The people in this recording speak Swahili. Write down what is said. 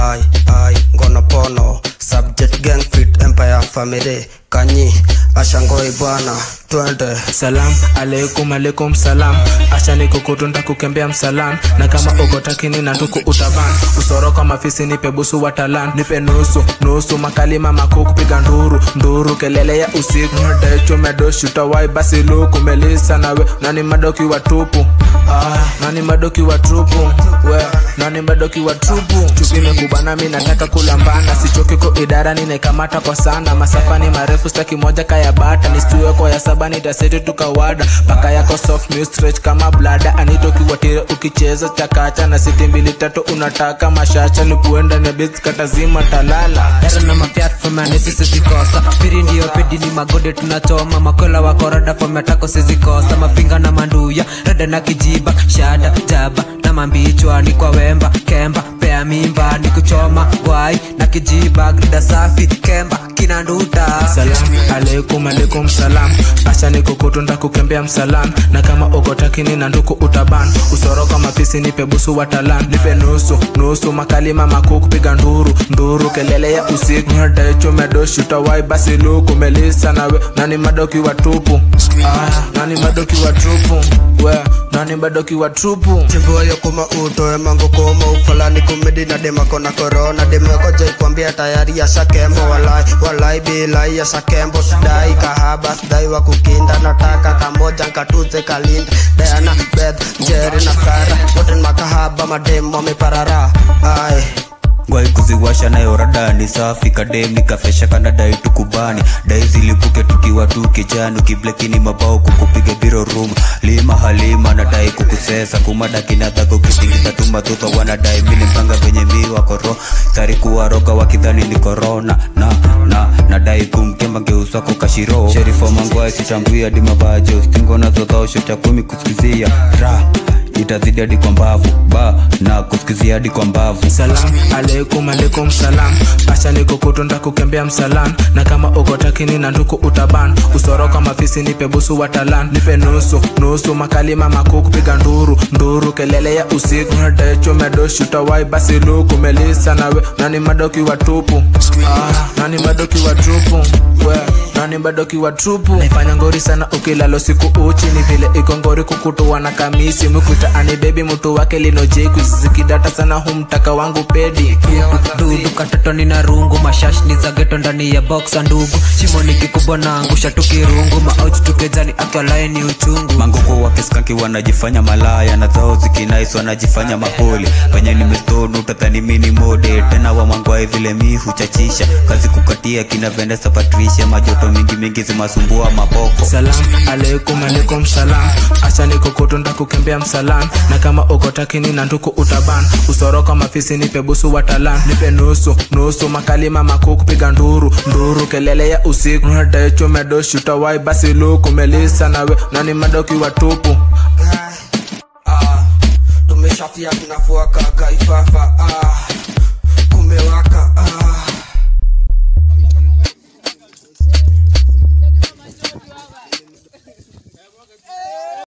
ai ai ngono pono subject gang fit empire family kanyi ashangoi bwana twende salam alaikum alaikum salam acha nikukutunda kukembea msalam na kama ukotakini na nduku utaban usoro kwa mafisi nipe busu wa talan nipe nusu nusu makalima makuu kupiga nduru nduru kelele ya usiku dechumedoshtawai basi luku melisa nawe nani madoki wa tupu ah, nani madoki wa tupu we nani madoki wa tupu chuki mekubana mi nataka kulambana sichokiko idara ninaikamata kwa sana masafani marefu staki moja kaya bata nistuwe kwa ya saba nitaseti tukawada paka yako soft new stretch kama blada anitokiwatire ukicheza chakacha na siti mbili tatu unataka mashacha nikuenda na bits katazima talala dara na mafiat fomanesi sizikosa piri ndiyo pedi ni magode tunachoma makola wakorada fometako sizikosa mapinga na manduya rada na kijiba shada jaba na mambichwa ni kwa wemba kemba pea mimba ni kuchoma wai na kijiba grida safi kemba kinanduta salam alaikum alaikum salam acha nikukutunda kukembea msalam na kama ukotakini na nduku utaban usoroka mapisi nipe busu wa talan nipe nusu nusu makalima makuu kupiga nduru nduru kelele ya usiku dechumedoshtawai basi luku melisa nawe nani madoki wa tupu ah, nani madoki wa tupu we nani madoki wa tupu chimboyo kuma utoe mango koma ufalani kumedi na demako na korona demeko jaikwambia tayari yashakembo walai walai bilai yashakembo sidai kahaba sidai wa kukinda nataka kamoja nkatuze kalinda deana beth jeri na sara wote ni makahaba mademu wameparara ai ngwai kuziwasha nayo rada ni safi kadem nikafesha kana dai tukubani dai zilipuke tukiwa tu kijani ukiblekini mabao kukupiga biro room lima halima nadai kukusesa kumada kinataka kutingiza tu matoto wanadai mili mpanga venye miwa koro sari kuwaroga wakidhani ni korona na na nadai kumkemba geuswako kashiro sherifo mangwai sichambui hadi mavajo stingo nazodhao shota kumi kusikizia ra itazidi hadi kwa mbavu ba na kusikizia hadi kwa mbavu salam alaikum alaikum salam acha nikukutunda kukembea msalam na kama ukotakini na nduku utaban usoroka mafisi nipe busu wa talan nipe nusu nusu makalima makuu kupiga nduru nduru kelele ya usiku dechumedoshtawai basi luku melisa nawe nani madoki wa tupu ah, nani madoki wa tupu we nani madoki wa tupu naifanya ngori sana ukilalo siku uchi ni vile iko ngori kukutua na kamisi mkuta ani bebi mtu wake linojeku zikidata sana humtaka wangu pedi dudu katoto nina rungu mashash ni za geto ndani ya boxa ndugu shimo ni kikubwa na angusha tukirungu maochi tukejani akiwalae ni uchungu manguko wakiskanki wanajifanya malaya na zao zikinais wanajifanya mapoli penye nimestonu utadhani mini mode tena wamangwai vile mi huchachisha kazi kukatia kina vendesa patricia majoto mingi mingi zimasumbua mapoko salam alaikum alaikum salam acha nikukutunda kukembea msalam na kama ukotakini na nduku utaban usoroka mafisi nipe busu wa talan nipe nusu nusu makalima makuu kupiga nduru nduru kelele ya usiku dechumedoshtawai basi luku melisa nawe nani madoki wa tupu tumeshafia tunafua kakaifafa